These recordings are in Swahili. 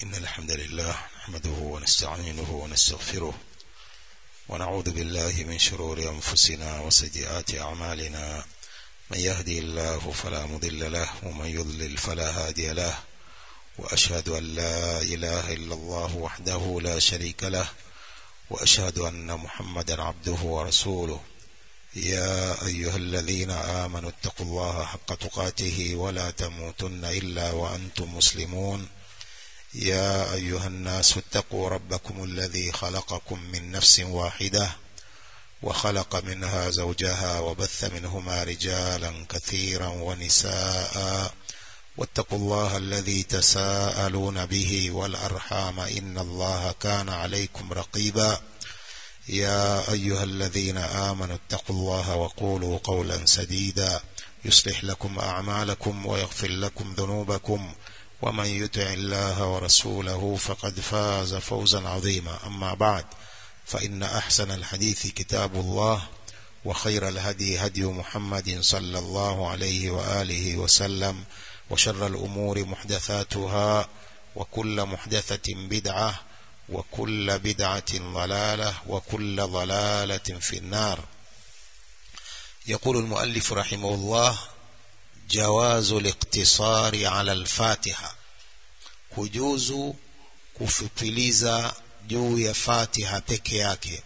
إن الحمد لله نحمده ونستعينه ونستغفره ونعوذ بالله من شرور أنفسنا وسيئات أعمالنا من يهدي الله فلا مضل له ومن يضلل فلا هادي له وأشهد أن لا إله إلا الله وحده لا شريك له وأشهد أن محمدا عبده ورسوله يا أيها الذين آمنوا اتقوا الله حق تقاته ولا تموتن إلا وأنتم مسلمون يا أيها الناس اتقوا ربكم الذي خلقكم من نفس واحدة وخلق منها زوجها وبث منهما رجالا كثيرا ونساء واتقوا الله الذي تساءلون به والأرحام إن الله كان عليكم رقيبا يا أيها الذين آمنوا اتقوا الله وقولوا قولا سديدا يصلح لكم أعمالكم ويغفر لكم ذنوبكم ومن يطع الله ورسوله فقد فاز فوزا عظيما أما بعد فإن أحسن الحديث كتاب الله وخير الهدي هدي محمد صلى الله عليه وآله وسلم وشر الأمور محدثاتها وكل محدثة بدعة وكل بدعة ضلالة وكل ضلالة في النار يقول المؤلف رحمه الله جواز الاقتصار على الفاتحة kujuzu kufupiliza juu ya fatiha peke yake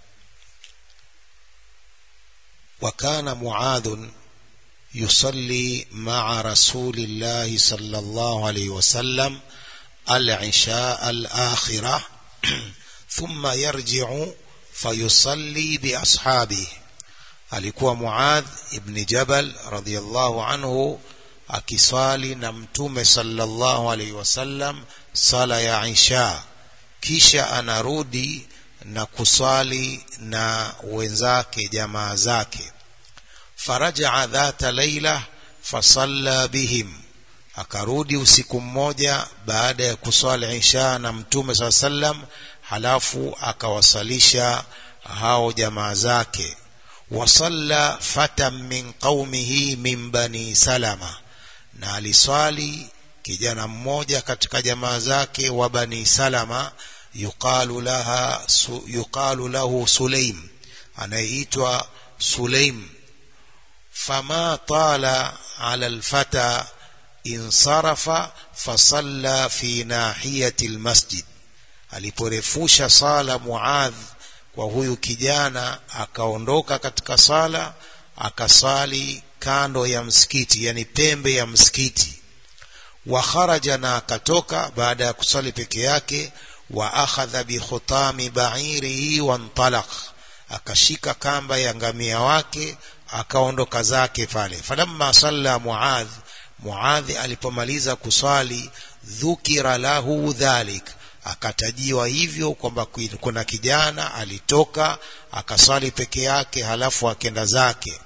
وكان معاذ يصلي مع رسول الله صلى الله عليه وسلم العشاء الآخرة ثم يرجع فيصلي بأصحابه alikuwa Muadh ibn Jabal radhiyallahu anhu akiswali na mtume sallallahu alaihi wasallam sala ya Isha kisha anarudi na kuswali na wenzake jamaa zake faraja dhata laila fasalla bihim akarudi usiku mmoja baada ya kuswali Isha na mtume saa sallam halafu akawasalisha hao jamaa zake wasalla fatan min qaumihi min bani salama na aliswali kijana mmoja katika jamaa zake wa bani salama yuqalu laha su, yuqalu lahu sulaim anayeitwa sulaim fama tala ala alfata insarafa fasalla fi nahiyati almasjid aliporefusha sala muadh kwa huyu kijana akaondoka katika sala akasali kando ya msikiti yani pembe ya msikiti wa kharaja na akatoka baada ya kusali peke yake wa akhadha bi khutami ba'irihi wa ntalaq akashika kamba ya ngamia wake akaondoka zake pale falamma salla muadh muadh alipomaliza kuswali dhukira lahu dhalik akatajiwa hivyo kwamba kuna kijana alitoka akaswali peke yake halafu akenda zake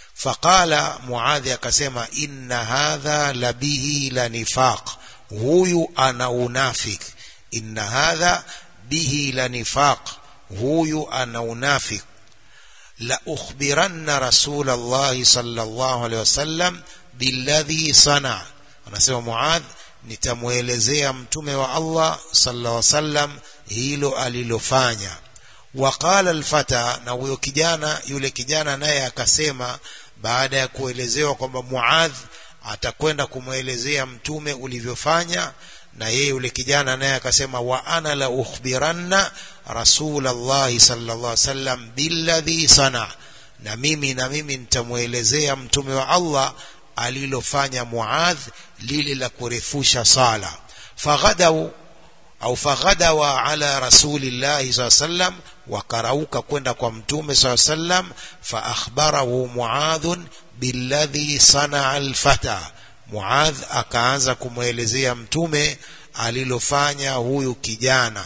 faqala muadhi akasema inna hadha labihi la nifaq huyu ana unafik inna hadha bihi la nifaq huyu ana unafik la ukhbiranna rasul Allah sallallahu alaihi wasallam billadhi sana anasema muadh nitamwelezea mtume wa Allah sallallahu alaihi wasallam hilo alilofanya waqala alfata na huyo kijana yule kijana naye akasema baada ya kuelezewa kwamba Muadh atakwenda kumwelezea mtume ulivyofanya na yeye yule kijana naye akasema wa ana la ukhbiranna rasulullah sallallahu alaihi wasallam billadhi sana na mimi na mimi nitamwelezea mtume wa Allah alilofanya Muadh lile la kurefusha sala faghadau au faghadawa ala rasulillahi saa sallam wakarauka kwenda kwa mtume saa sallam fa akhbarahu muadhun billadhi sanaa alfata muadh akaanza kumwelezea mtume alilofanya huyu kijana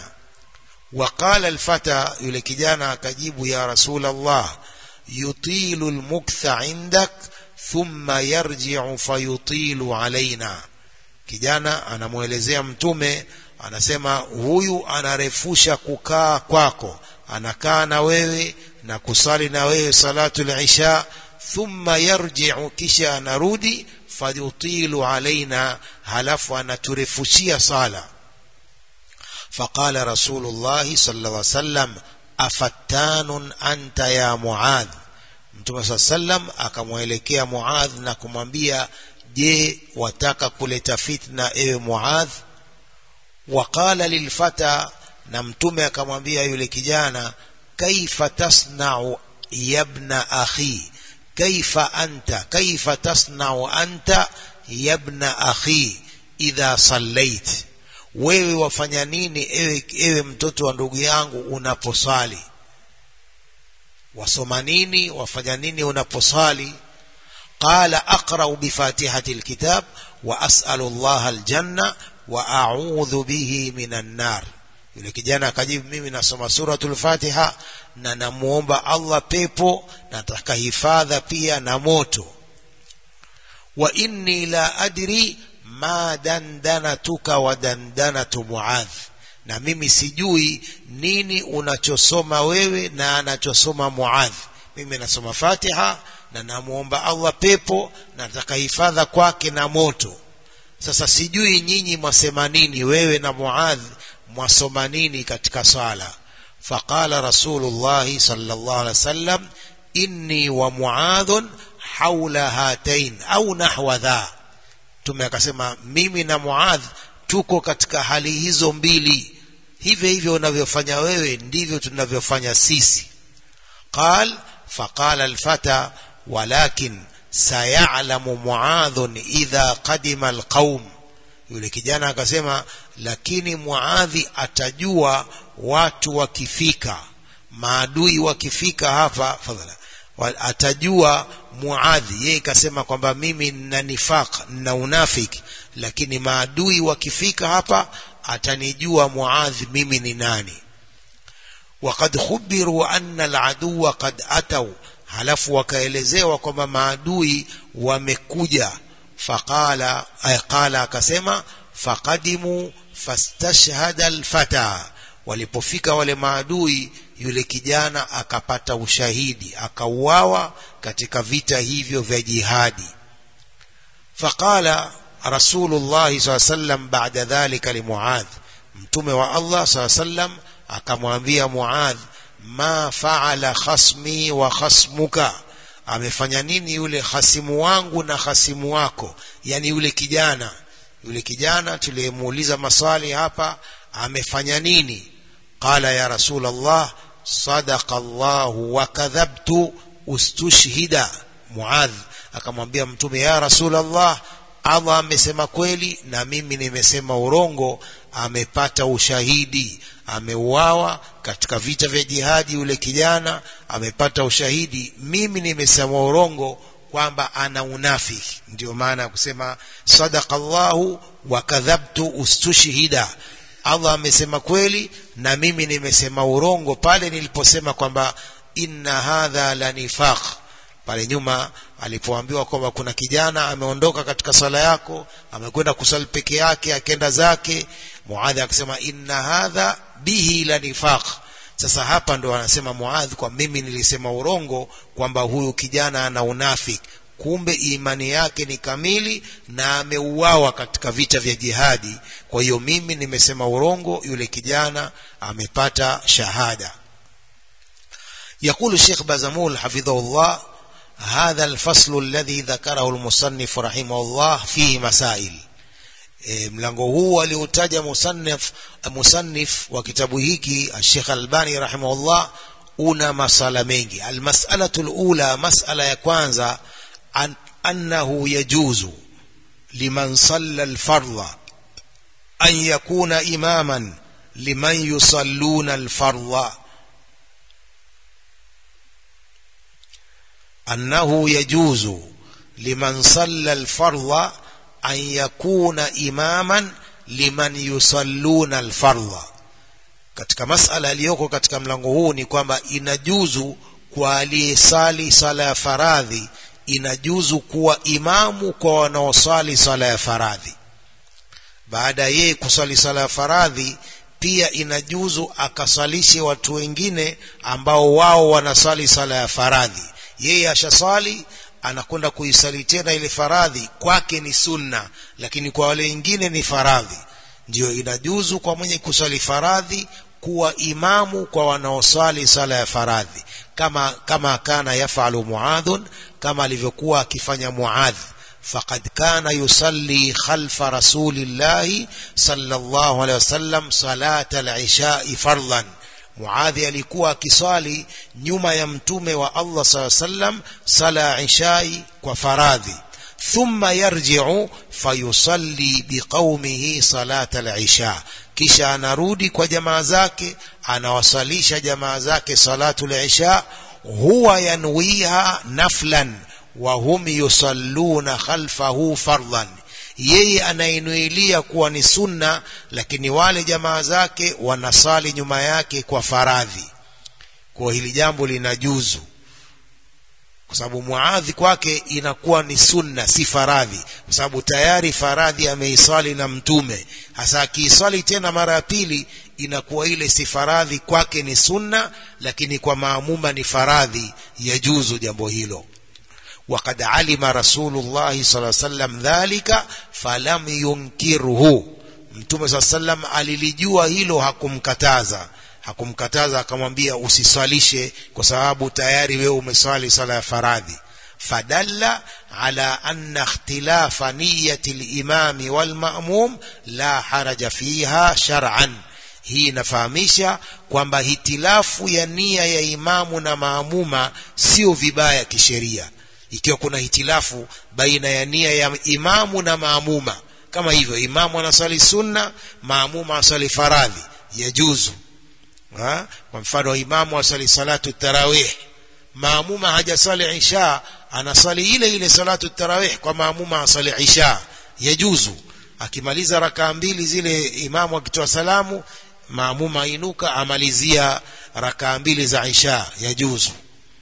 waqala alfata yule kijana akajibu ya rasul allah yutilu almuktha indak thumma yarji'u fayutilu alaina kijana anamwelezea mtume anasema huyu anarefusha kukaa kwako anakaa na wewe na kusali na wewe salatu al-isha thumma yarji'u kisha anarudi fayutilu alaina halafu anaturefushia sala فقال رسول الله صلى الله عليه وسلم أفتان أنت يا معاذ mtume saa sallam akamwelekea muadh na kumwambia je wataka kuleta fitna ewe muadh waqala lilfata na mtume akamwambia yule kijana kaifa tasnau yabna akhi kaifa anta kaifa tasnau anta yabna akhi idha sallait wewe wafanya nini ewe, ewe mtoto wa ndugu yangu unaposali wasoma nini wafanya nini unaposali qala aqra'u bifatihati alkitab wa as'alu Allah aljanna wa a'udhu bihi minan nar yule kijana akajibu mimi nasoma suratul fatiha na namuomba Allah pepo nataka hifadha pia na moto wa inni la adri ma dandanatuka wa dandanatu muadh na mimi sijui nini unachosoma wewe na anachosoma muadh mimi nasoma fatiha na namuomba Allah pepo na nataka hifadha kwake na moto sasa sijui nyinyi mwasema nini wewe na muadh mwasoma nini katika swala faqala rasulullah sallallahu alaihi wasallam inni wa muadhun haula hatain au nahwa dha tume akasema mimi na muadh tuko katika hali hizo mbili hivyo hivyo unavyofanya wewe ndivyo tunavyofanya sisi qal faqala alfata walakin sayalamu muadhun idha qadima alqaum yule kijana akasema lakini muadhi atajua watu wakifika maadui wakifika hapa fadhala atajua muadhi yeye kasema kwamba mimi nina nifaq na unafiki lakini maadui wakifika hapa atanijua muadhi mimi ni nani وقد خبروا أن العدو قد أتوا halafu wakaelezewa kwamba maadui wamekuja faqala ay qala akasema faqadimu fastashhada alfata walipofika wale maadui yule kijana akapata ushahidi akauawa katika vita hivyo vya jihadi faqala rasulullah saa sallam baada dhalika limuadh mtume wa allah saa sallam akamwambia muadh ma faala khasmi wa khasmuka amefanya nini yule hasimu wangu na hasimu wako yani yule kijana yule kijana tuliyemuuliza maswali hapa amefanya nini qala ya rasul allah sadaqa allah wa kadhabtu ustushhida muadh akamwambia mtume ya rasul allah allah amesema kweli na mimi nimesema urongo amepata ushahidi ameuawa katika vita vya jihadi yule kijana amepata ushahidi mimi nimesema urongo kwamba ana unafiki ndio maana ya kusema sadaqa Allahu wa kadhabtu ustushhida Allah amesema kweli na mimi nimesema urongo pale niliposema kwamba inna hadha la nifaq pale nyuma alipoambiwa kwamba kuna kijana ameondoka katika sala yako amekwenda kusali peke yake akenda zake muadhi akasema inna hadha bihi la nifaq sasa hapa ndo anasema muadhi kwa mimi nilisema urongo kwamba huyu kijana ana unafiki kumbe imani yake ni kamili na ameuawa katika vita vya jihadi kwa hiyo mimi nimesema urongo yule kijana amepata shahada يقول الشيخ بازمول حفظه الله هذا الفصل الذي ذكره المصنف رحمه الله فيه مسائل e, mlango huu aliotaja musannif musannif wa kitabu hiki Sheikh Albani rahimahullah una masala mengi almas'alatu alula mas'ala ya kwanza an, annahu yajuzu liman salla alfardha an yakuna imaman liman yusalluna alfardha أنه يجوز لمن صلى الفرض أن يكون إماما liman yusalluna alfardha katika masala iliyoko katika mlango huu ni kwamba inajuzu kwa aliyesali sala ya faradhi inajuzu kuwa imamu kwa wanaosali sala ya faradhi baada yeye kusali sala ya faradhi pia inajuzu akasalishe watu wengine ambao wao wanasali sala ya faradhi yeye ashasali anakwenda kuisali tena ile faradhi kwake ni sunna lakini kwa wale wengine ni faradhi ndiyo inajuzu kwa mwenye kuswali faradhi kuwa imamu kwa wanaoswali sala ya faradhi kama kama kana yafalu muadhun kama alivyokuwa akifanya muadh faqad kana yusalli khalfa rasulillahi sallallahu alaihi wasallam salata al-ishai fardhan muadhi alikuwa akiswali nyuma ya mtume wa Allah sallallahu alaihi wasallam sala ya ishai kwa faradhi thumma yarji'u fayusalli biqaumihi salata al-isha kisha anarudi kwa jamaa zake anawasalisha jamaa zake salatu al-isha huwa yanwiha naflan wa hum yusalluna khalfahu fardhan yeye anainuilia kuwa ni sunna lakini wale jamaa zake wanasali nyuma yake kwa faradhi kwa hili jambo linajuzu kwa sababu muadhi kwake inakuwa ni sunna si faradhi kwa sababu tayari faradhi ameiswali na mtume hasa akiiswali tena mara ya pili inakuwa ile si faradhi kwake ni sunna lakini kwa maamuma ni faradhi yajuzu jambo hilo وقد علم رسول الله صلى الله عليه وسلم ذلك فلم ينكره mtume saa sallam alilijua hilo hakumkataza hakumkataza akamwambia usiswalishe kwa sababu tayari wewe umeswali sala ya faradhi fadalla ala anna ikhtilafa niyati limami walmamum la haraja fiha shar'an hii inafahamisha kwamba hitilafu ya nia ya imamu na maamuma sio vibaya kisheria ikiwa kuna hitilafu baina ya nia ya imamu na maamuma kama hivyo imamu anaswali sunna maamuma anaswali faradhi yajuzu ha? kwa mfano imamu aswali salatu tarawih maamuma hajaswali isha anaswali ile ile salatu tarawih kwa maamuma aswali isha yajuzu akimaliza rakaa mbili zile imamu akitoa salamu maamuma ainuka amalizia rakaa mbili za isha yajuzu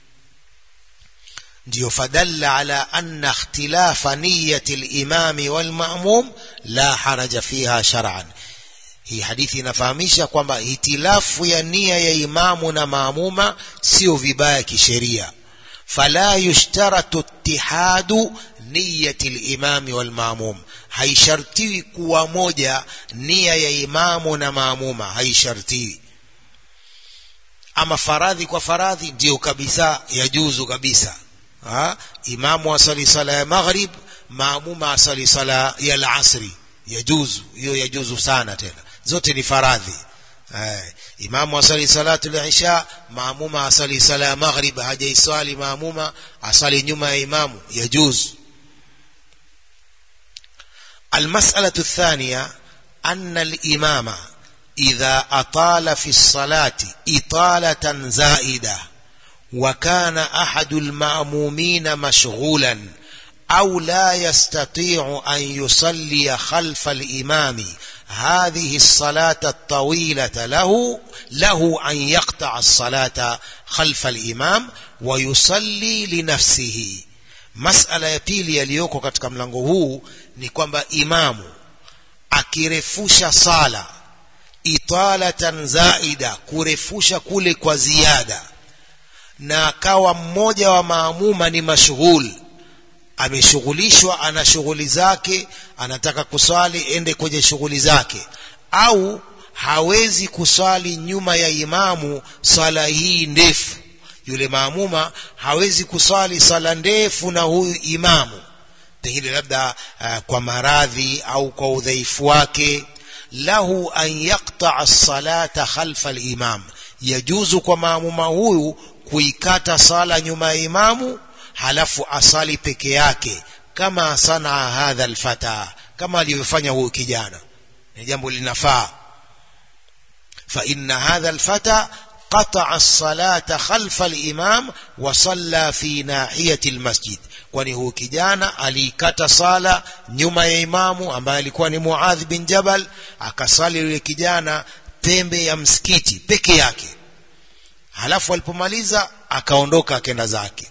ndio fadalla ala anna ikhtilafa niyati al-imami wal-ma'mum la haraja fiha shar'an hii hadithi inafahamisha kwamba hitilafu ya nia ya imamu na maamuma sio vibaya kisheria fala yushtaratu ittihadu niyati al-imami wal-ma'mum haishartiwi kuwa moja nia ya imamu na maamuma haishartiwi ama faradhi kwa faradhi ndio kabisa yajuzu kabisa ha? imamu asali sala ya maghrib maamuma asali sala ya alasri yajuzu hiyo yajuzu sana tena zote ni faradhi eh, imamu asali salatu al-isha maamuma asali sala ya maghrib hajaiswali maamuma asali nyuma ya imamu yajuzu المسألة الثانية أن الإمام إذا أطال في الصلاة إطالة زائدة وكان أحد المأمومين مشغولا أو لا يستطيع أن يصلي خلف الإمام هذه الصلاة الطويلة له له أن يقطع الصلاة خلف الإمام ويصلي لنفسه masala ya pili yaliyoko katika mlango huu ni kwamba imamu akirefusha sala italatan zaida kurefusha kule kwa ziada na akawa mmoja wa maamuma ni mashghul ameshughulishwa ana shughuli zake anataka kuswali ende kwenye shughuli zake au hawezi kuswali nyuma ya imamu swala hii ndefu yule maamuma hawezi kuswali sala ndefu na huyu imamu pengine labda uh, kwa maradhi au kwa udhaifu wake lahu an yaqtaa salata khalfa al-imam yajuzu kwa maamuma huyu kuikata sala nyuma ya imamu halafu asali peke yake kama sanaa hadha alfata kama alivyofanya huyu kijana ni jambo linafaa fa inna hadha alfata قطع الصلاة خلف الإمام وصلى في ناحية المسجد kwani huu kijana aliikata sala nyuma ya imamu ambaye alikuwa ni Muadh bin Jabal akasali yule kijana pembe ya msikiti peke yake halafu alipomaliza akaondoka akenda zake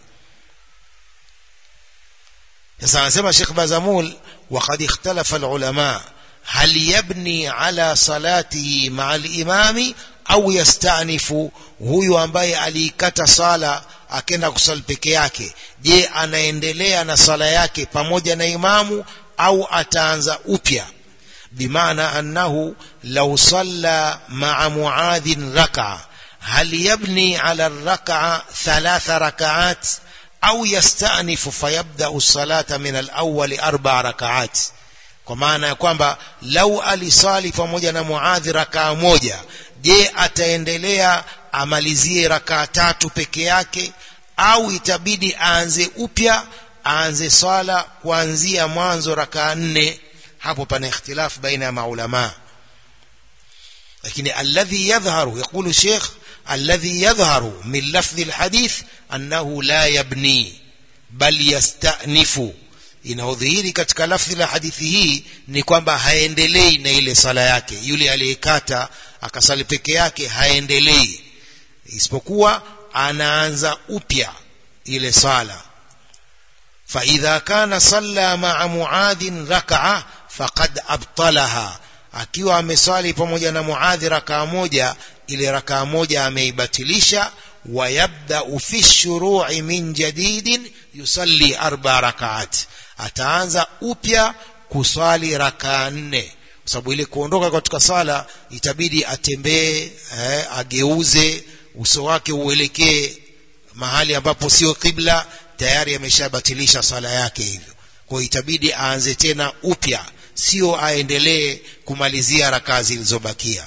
sasa anasema Sheikh Bazamul وقد اختلف العلماء هل يبني على صلاته مع الإمام au yastanifu huyu ambaye aliikata sala akenda kusali peke yake je anaendelea na sala yake pamoja na imamu au ataanza upya بمعنى أنه لو صلى مع معاذ ركعة هل يبني على الركعة ثلاث ركعات أو يستأنف فيبدأ الصلاة من الأول أربع ركعات kwa maana ya kwamba lau alisali pamoja na muadhi rakaa moja je ataendelea amalizie rakaa tatu peke yake au itabidi aanze upya aanze swala kuanzia mwanzo rakaa nne hapo pana ikhtilaf baina ya maulama lakini alladhi yadhharu yaqulu sheikh alladhi yadhharu min lafdhi alhadith annahu la yabni bal yastanifu inaodhihiri katika lafdhi la hadithi hii ni kwamba haendelei na ile sala yake yule aliyekata akasali peke yake haendelei isipokuwa anaanza upya ile sala فإذا كان صلى مع معاذ ركعة فقد أبطلها akiwa ameswali pamoja na muadhi rakaa moja ile rakaa moja ameibatilisha wayabdau fi shuru'i min jadidin yusalli arba rakaat ataanza upya kuswali rakaa nne kwa sababu ile kuondoka katika sala itabidi atembee eh, ageuze uso wake uelekee mahali ambapo sio kibla tayari ameshabatilisha sala yake hivyo kwa hiyo itabidi aanze tena upya sio aendelee kumalizia rakaa zilizobakia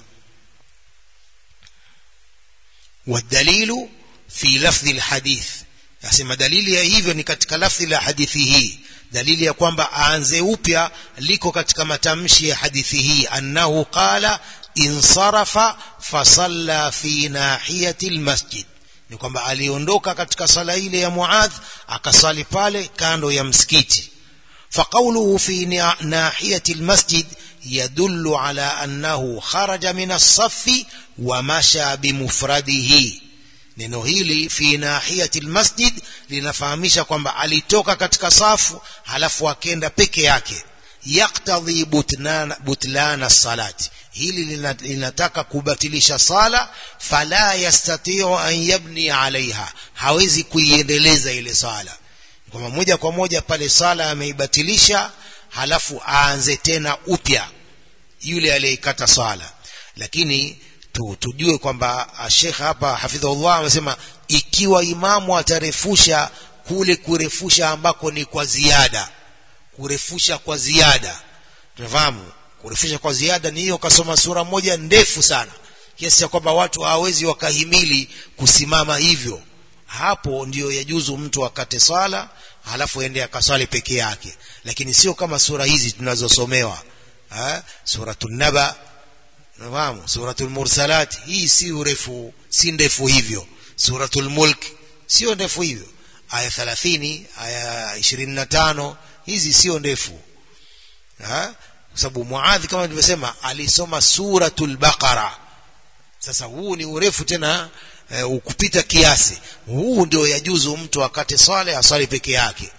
والدليل في لفظ الحديث yasema dalili ya hivyo ni katika lafzi la hadithi hii dalili ya kwamba aanze upya liko katika matamshi ya hadithi hii annahu qala insarafa fasalla fi nahiyati almasjid ni kwamba aliondoka katika sala ile ya Muadh akasali pale kando ya msikiti فقوله في ناحية المسجد يدل على أنه خرج من الصف ومشى بمفرده neno hili fi nahiyati almasjid linafahamisha kwamba alitoka katika safu halafu akenda peke yake yaktadhi butlana, butlana salati hili linataka kubatilisha sala fala yastatiu an yabni alaiha hawezi kuiendeleza ile sala kwamba moja kwa moja pale sala ameibatilisha halafu aanze tena upya yule aliyeikata sala lakini tu, tujue kwamba Sheikh hapa hafidhullah amesema ikiwa imamu atarefusha kule kurefusha ambako ni kwa ziada kurefusha kwa ziada tunafahamu kurefusha kwa ziada ni hiyo kasoma sura moja ndefu sana kiasi cha kwamba watu hawawezi wakahimili kusimama hivyo hapo ndiyo yajuzu mtu akate swala halafu ende akaswali peke yake lakini sio kama sura hizi tunazosomewa suratul naba nafahamu suratul mursalat hii si urefu si ndefu hivyo suratul mulk sio ndefu hivyo aya 30 aya 25 hizi sio ndefu ha kwa sababu muadhi kama nilivyosema alisoma suratul baqara sasa huu ni urefu tena e, ukupita kiasi huu ndio yajuzu mtu akate swala aswali peke yake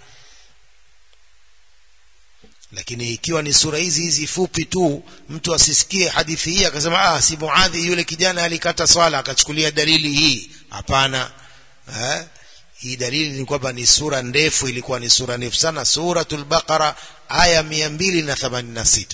lakini ikiwa ni sura hizi hizi fupi tu mtu asisikie hadithi hii akasema ah si muadhi yule kijana alikata swala akachukulia dalili hii hapana eh? hii dalili ni kwamba ni sura ndefu ilikuwa ni sura ndefu sana suratul baqara aya 286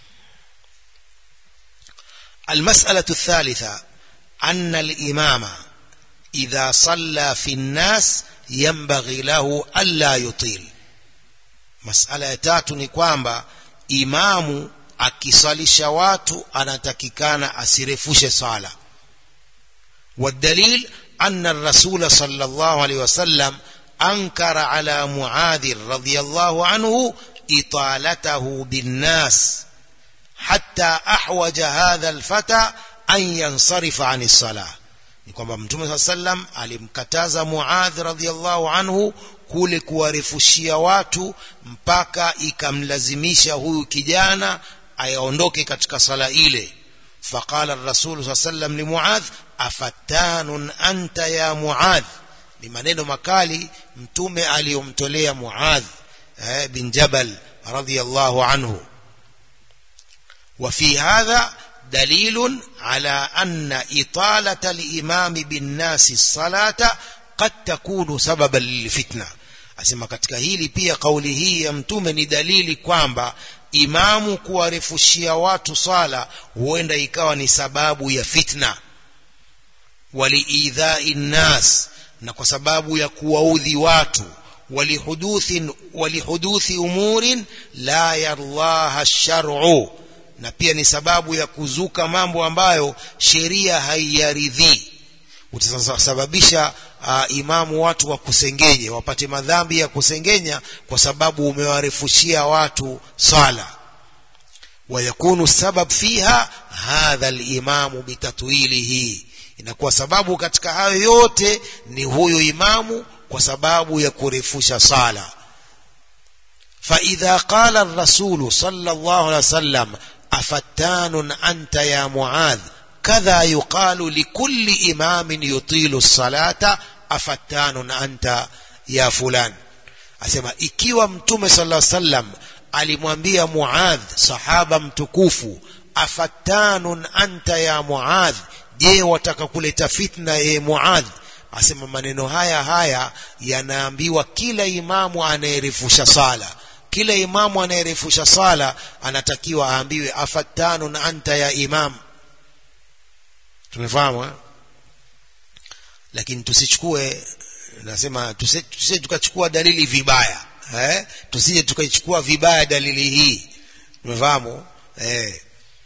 المسألة الثالثة أن الإمام إذا صلى في الناس ينبغي له ألا يطيل masala ya tatu ni kwamba imamu akisalisha watu anatakikana asirefushe sala والدليل أن الرسول صلى الله عليه وسلم أنكر على معاذ رضي الله عنه إطالته بالناس حتى أحوج هذا الفتى أن ينصرف عن الصلاة ni kwamba mtume saa sallam alimkataza muadh radhiallahu anhu kule kuwarefushia watu mpaka ikamlazimisha huyu kijana ayaondoke katika sala ile faqala rasul saa sallam limuadh afattanun anta ya muadh ni maneno makali mtume aliyomtolea muadh eh, bin jabal radhiallahu anhu وفي هذا دليل على أن إطالة الإمام بالناس الصلاة قد تكون سببا للفتنة asema katika hili pia kauli hii ya mtume ni dalili kwamba imamu kuwarefushia watu swala huenda ikawa ni sababu ya fitna waliidhai nnas na kwa sababu ya kuwaudhi watu walihuduthi walihuduthi umurin la yarlaha shar'u na pia ni sababu ya kuzuka mambo ambayo sheria haiyaridhii utasababisha uh, imamu watu wa kusengenye wapate madhambi ya kusengenya kwa sababu umewarefushia watu swala wayakunu sabab fiha hadha alimamu bitatwilihi inakuwa sababu katika hayo yote ni huyu imamu kwa sababu ya kurefusha sala فإذا قال الرسول صلى الله عليه وسلم أفتان أنت يا معاذ كذا يقال لكل إمام يطيل الصلاة أفتان أنت يا فلان أسمى ikiwa mtume صلى الله عليه وسلم alimwambia Muadh sahaba mtukufu afattanun anta ya Muadh je wataka kuleta fitna ye Muadh asema maneno haya haya yanaambiwa kila imamu anayerefusha sala kila imamu anayerefusha sala anatakiwa aambiwe afattanun anta ya imam tumefahamu eh? lakini tusichukue nasema tusije tukachukua dalili vibaya eh? tusije tukaichukua vibaya dalili hii tumefahamu eh.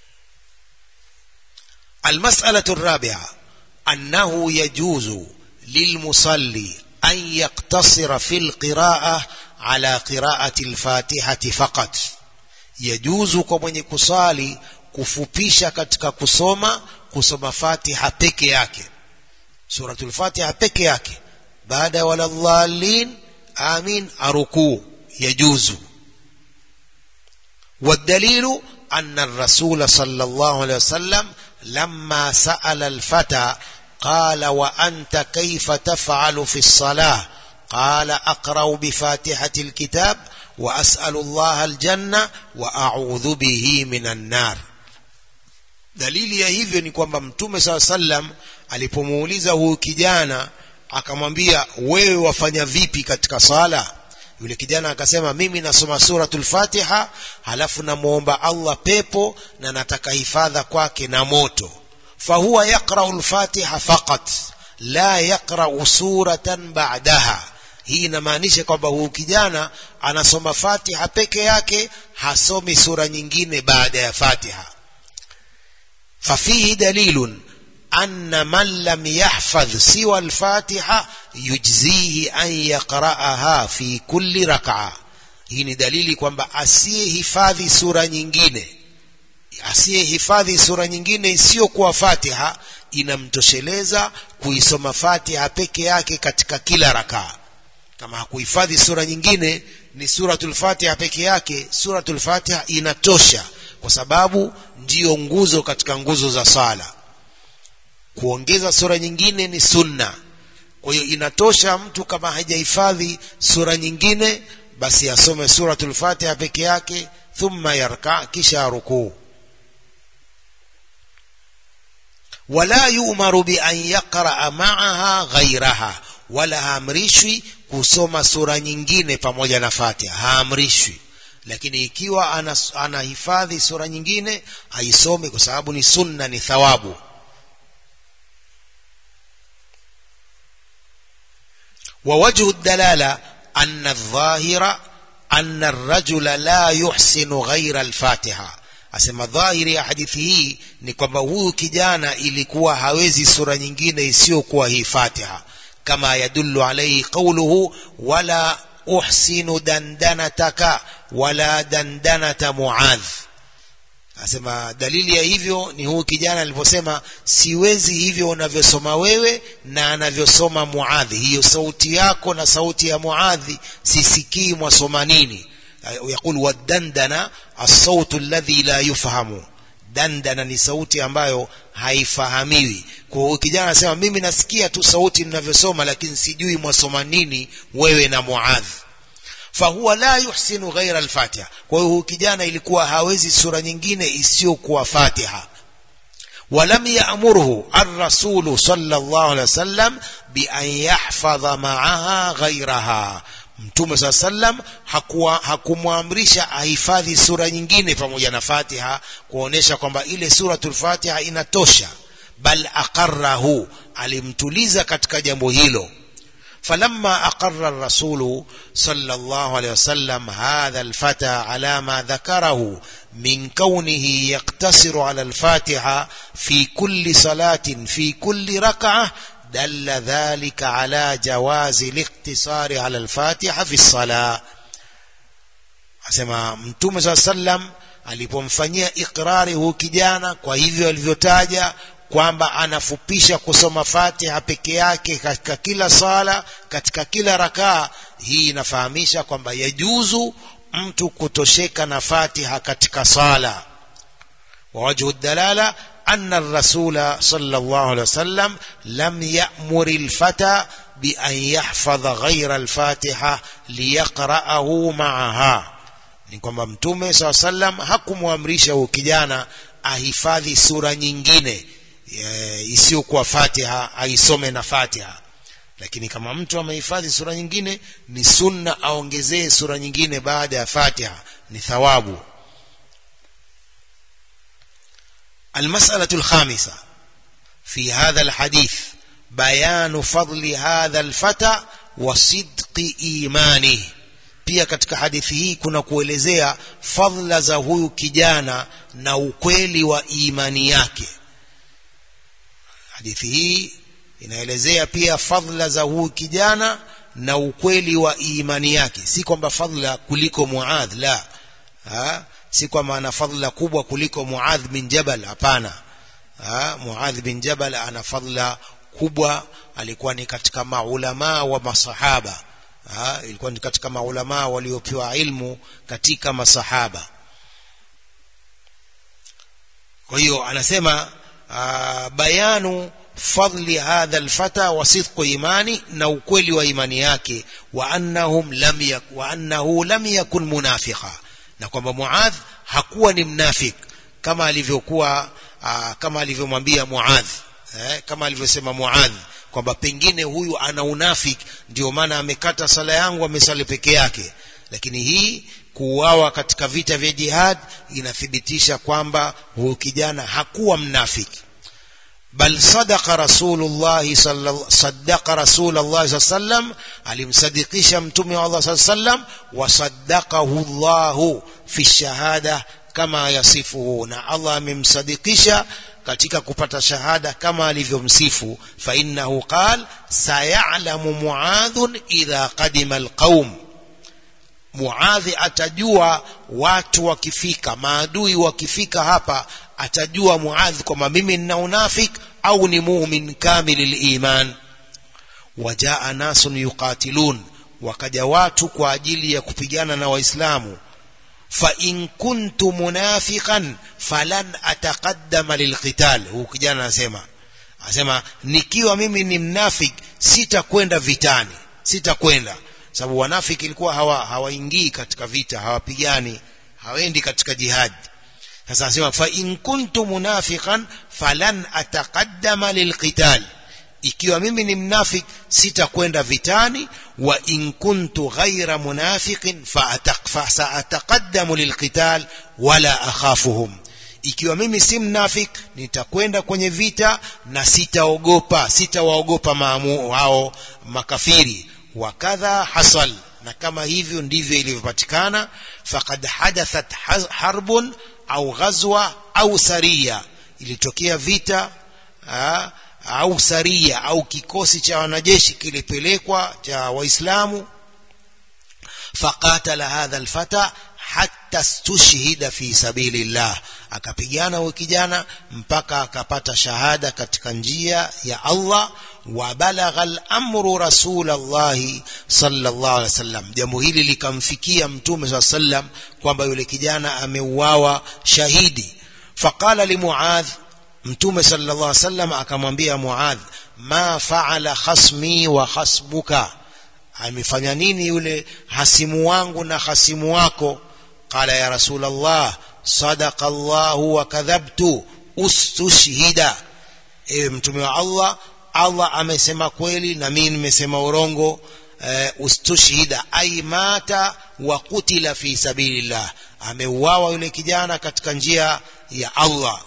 المسألة الرابعة أنه يجوز للمصلي أن يقتصر في القراءة على قراءة الفاتحة فقط يجوز كمن كصالي kufupisha katika kusoma kusoma fatiha peke yake suratul fatiha peke yake baada ya waladhalin amin arukuu yajuzu والدليل أن الرسول صلى الله عليه وسلم لما سأل الفتى قال وأنت كيف تفعل في الصلاة قال أقرأ بفاتحة الكتاب وأسأل الله الجنة وأعوذ به من النار dalili ya hivyo ni kwamba mtume saa sallam alipomuuliza huyu kijana akamwambia wewe wafanya vipi katika sala yule kijana akasema mimi nasoma suratul fatiha halafu namwomba allah pepo na nataka hifadha kwake na moto fahuwa yaqrau lfatiha faqat la yaqrau suratan ba'daha hii inamaanisha kwamba huyu kijana anasoma fatiha peke yake hasomi sura nyingine baada ya fatiha ففيه دليل أن من لم يحفظ سوى الفاتحة يجزيه أن يقرأها في كل ركعة hii ni dalili kwamba asiyehifadhi sura nyingine asiyehifadhi sura nyingine isiyokuwa fatiha inamtosheleza kuisoma fatiha peke yake katika kila rakaa kama hakuhifadhi sura nyingine ni suratul fatiha peke yake suratul fatiha inatosha kwa sababu ndiyo nguzo katika nguzo za sala kuongeza sura nyingine ni sunna kwa hiyo inatosha mtu kama hajahifadhi sura nyingine basi asome suratul fatiha peke yake thumma yarka kisha rukuu wala yu'maru bi an yaqra ma'aha ghayraha wala haamrishwi kusoma sura nyingine pamoja na fatiha haamrishwi lakini ikiwa anahifadhi ana sura nyingine haisome kwa sababu ni sunna ni thawabu ووجه الدلالة أن الظاهر أن الرجل لا يحسن غير الفاتحة asema dhahiri ya hadithi hii ni kwamba huyu kijana ilikuwa hawezi sura nyingine isiyokuwa hii fatiha kama yadullu alaihi qauluhu wala uhsinu dandanataka wala dandanata muadh asema dalili ya hivyo ni huyu kijana aliposema siwezi hivyo unavyosoma wewe na anavyosoma muadhi hiyo sauti yako na sauti ya muadhi sisikii mwasoma nini yaqul wadandana assautu alladhi la yufhamu dandana ni sauti ambayo haifahamiwi kwa hiyo kijana anasema mimi nasikia tu sauti mnavyosoma lakini sijui mwasoma nini wewe na muadhi fahuwa la yuhsinu ghaira alfatiha kwa hiyo huyu kijana ilikuwa hawezi sura nyingine isiyokuwa fatiha ولم يأمره الرسول صلى الله عليه وسلم بأن يحفظ معها غيرها mtume saa sallam hakumwamrisha ahifadhi sura nyingine pamoja na fatiha kuonesha kwamba ile suratul fatiha inatosha bal aqarrahu alimtuliza katika jambo hilo فلما أقر الرسول صلى الله عليه وسلم هذا الفتى على ما ذكره من كونه يقتصر على الفاتحة في كل صلاة في كل ركعة دل ذلك على جواز الاقتصار على الفاتحة في الصلاة asema mtume saa sallam alipomfanyia ikrari huu kijana kwa hivyo alivyotaja kwamba anafupisha kusoma fatiha peke yake katika kila sala katika kila rakaa hii inafahamisha kwamba yajuzu mtu kutosheka na fatiha katika sala ووجه الدلالة أن الرسول صلى الله عليه وسلم لم يأمر الفتى بأن يحفظ غير الفاتحة ليقرأه معها ni kwamba mtume saa sallam hakumwamrisha huyu kijana ahifadhi sura nyingine e, isiyokuwa fatiha aisome na fatiha lakini kama mtu amehifadhi sura nyingine ni sunna aongezee sura nyingine baada ya fatiha ni thawabu المسألة الخامسة في هذا الحديث بيان فضل هذا الفتى وصدق إيمانه pia katika hadithi hii kuna kuelezea fadhila za huyu kijana na ukweli wa imani yake hadithi hii inaelezea pia fadhila za huyu kijana na ukweli wa imani yake si kwamba fadhila kuliko muadh la ha? si kwamba ana fadhila kubwa kuliko muadh bin jabal hapana muadh bin jabal ana fadhila kubwa alikuwa ni katika maulamaa wa masahaba ha? ilikuwa ni katika maulamaa waliopewa ilmu katika masahaba kwa hiyo anasema aa, bayanu fadli hadha alfata wa sidqu imani na ukweli wa imani yake wa annahum lam yak, wa annahu lam yakun munafiqa na kwamba Muadh hakuwa ni mnafik kama alivyokuwa kama alivyomwambia Muadh eh, kama alivyosema Muadh kwamba pengine huyu ana unafik ndio maana amekata sala yangu amesali peke yake lakini hii kuuawa katika vita vya jihad inathibitisha kwamba huyu kijana hakuwa mnafiki bal sadaqa rasulullah sadaqa rasulullah sallam alimsadikisha mtume wa Allah sallam wa saddaqahu Allah fi shahada kama yasifuhu na Allah amemsadikisha katika kupata shahada kama alivyomsifu fa innahu qal sayalamu muadhun idha qadima alqaum muadhi atajua watu wakifika maadui wakifika hapa atajua muadhi kwamba mimi nina unafik au ni mumin kamili liman wajaa nasun yuqatilun wakaja watu kwa ajili ya kupigana na waislamu فإن كنت منافقا فلن أتقدم للقتال huu kijana anasema anasema nikiwa mimi ni mnafik sitakwenda vitani sitakwenda sababu wanafiki ilikuwa hawa hawaingii katika vita hawapigani hawaendi katika jihadi sasa anasema fa in kuntu munafiqan falan ataqaddama lilqital ikiwa mimi ni mnafik sitakwenda vitani wa in kuntu ghaira munafiqin fasaataqaddamu lilqital wala akhafuhum ikiwa mimi si mnafik nitakwenda kwenye vita na sitaogopa sitawaogopa maamu hao makafiri wakadha hasal na kama hivyo ndivyo ilivyopatikana faqad hadathat harbun au ghazwa au saria ilitokea vita aa, au saria au kikosi cha wanajeshi kilipelekwa cha waislamu faqatala hadha alfata hatta stushhida fi sabilillah akapigana huyo kijana mpaka akapata shahada katika njia ya Allah wa balagha al-amru rasulullah sallallahu alaihi wasallam jambo hili likamfikia mtume sallallahu alaihi wasallam kwamba yule kijana ameuawa shahidi faqala li muadh mtume sallallahu alaihi wasallam akamwambia muadh ma faala khasmi wa khasbuka amefanya nini yule hasimu wangu na hasimu wako qala ya rasulullah sadaqa allah wa kadhabtu ustushhida ewe mtume wa allah allah amesema kweli na mimi nimesema urongo uh, ustushhida ay mata wa kutila fi sabilillah ameuawa yule kijana katika njia ya Allah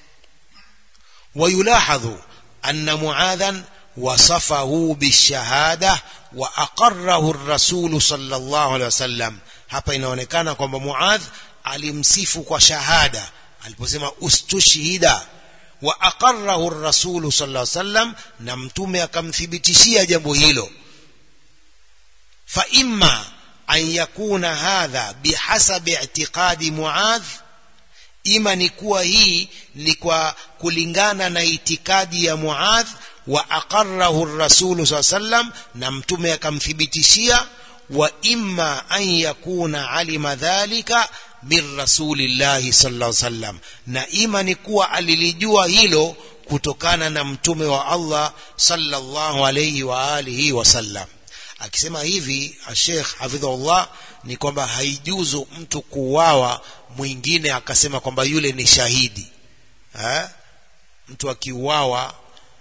ويلاحظ أن معاذا وصفه بالشهادة وأقره الرسول صلى الله عليه وسلم hapa inaonekana kwamba Muadh alimsifu kwa shahada aliposema ustushhida wa aqarrahu ar-rasul sallallahu alaihi wasallam na mtume akamthibitishia jambo hilo fa imma an yakuna hadha bihasabi i'tiqadi Muadh ima ni kuwa hii ni kwa kulingana na itikadi ya Muadh wa aqarrahu ar-rasul sallam na mtume akamthibitishia wa imma an yakuna alima dhalika min rasulillahi sallallahu alaihi wasallam na ima ni kuwa alilijua hilo kutokana na mtume wa Allah sallallahu alayhi wa alihi wasallam akisema hivi Sheikh hafidhullah ni kwamba haijuzu mtu kuuawa mwingine akasema kwamba yule ni shahidi ha? mtu akiuawa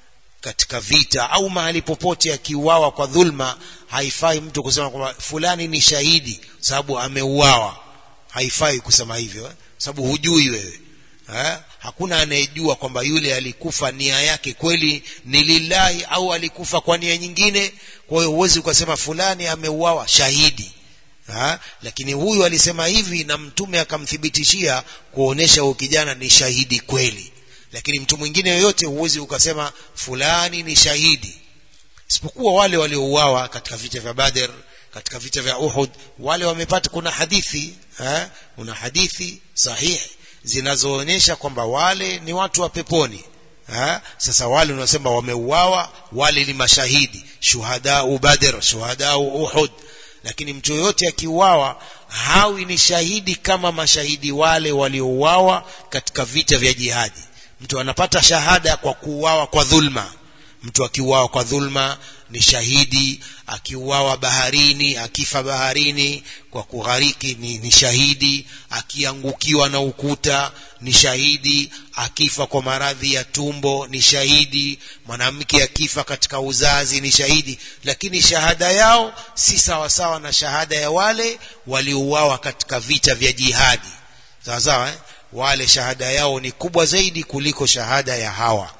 katika vita au mahali popote akiuawa kwa dhulma haifai mtu kusema kwamba fulani ni shahidi sababu ameuawa haifai kusema hivyo eh? sababu hujui wewe eh? hakuna anayejua kwamba yule alikufa nia yake kweli ni lillahi au alikufa kwa nia nyingine kwa hiyo huwezi ukasema fulani ameuawa shahidi ha? lakini huyu alisema hivi na mtume akamthibitishia kuonesha huyu kijana ni shahidi kweli lakini mtu mwingine yoyote huwezi ukasema fulani ni shahidi isipokuwa wale waliouawa katika vita vya Badr katika vita vya Uhud wale wamepata kuna hadithi ha? kuna hadithi sahihi zinazoonyesha kwamba wale ni watu wa peponi ha? sasa wale unasema wameuawa wale ni mashahidi shuhadau Badr shuhadau Uhud lakini mtu yoyote akiuawa hawi ni shahidi kama mashahidi wale waliouawa katika vita vya jihadi mtu anapata shahada kwa kuuawa kwa dhulma mtu akiuawa kwa dhulma ni shahidi akiuawa baharini akifa baharini kwa kughariki ni, ni shahidi akiangukiwa na ukuta ni shahidi akifa kwa maradhi ya tumbo ni shahidi mwanamke akifa katika uzazi ni shahidi lakini shahada yao si sawasawa na shahada ya wale waliouawa katika vita vya jihadi sawa sawa eh? wale shahada yao ni kubwa zaidi kuliko shahada ya hawa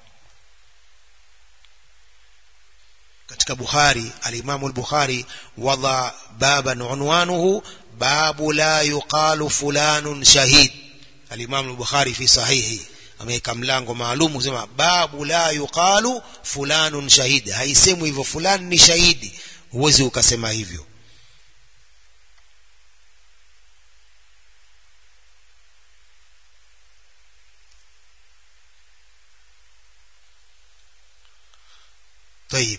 katika Bukhari alimamu al-Bukhari wada baban unwanuhu babu la yuqalu fulanun shahid alimamu al-Bukhari fi sahihi ameweka mlango maalum kusema babu la yuqalu fulanun shahid haisemwi hivyo fulani ni shahidi huwezi ukasema hivyo طيب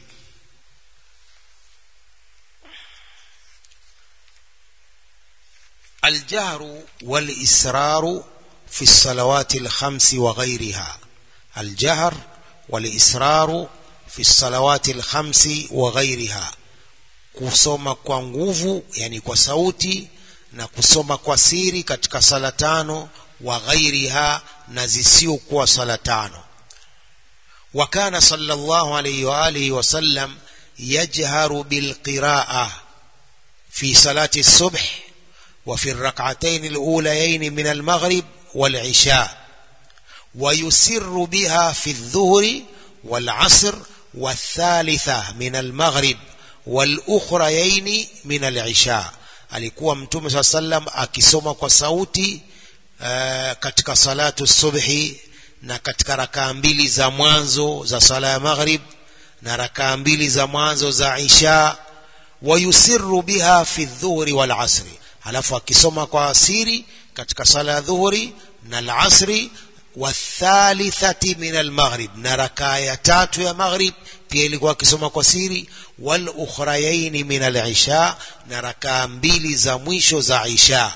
الجهر والإسرار في الصلوات الخمس وغيرها الجهر والإسرار في الصلوات الخمس وغيرها kusoma kwa nguvu yani kwa sauti na kusoma kwa siri katika sala tano wa ghairiha na zisiokuwa sala tano وكان صلى الله عليه وآله وسلم يجهر بالقراءة في صلاة الصبح وفي الركعتين الأوليين من المغرب والعشاء ويسر بها في الظهر والعصر والثالثة من المغرب والأخريين من العشاء alikuwa mtume saa sallam akisoma kwa sauti uh, katika salatu subhi na katika rakaa mbili za mwanzo za sala ya maghrib na rakaa mbili za mwanzo za isha wayusiru biha fi dhuhri wal asri halafu akisoma kwa asiri katika sala ya dhuhuri na al-asri wathalithati min al-maghrib na rakaa ya tatu ya maghrib pia ilikuwa akisoma kwa siri wal ukhrayaini min al-isha na rakaa mbili za mwisho za isha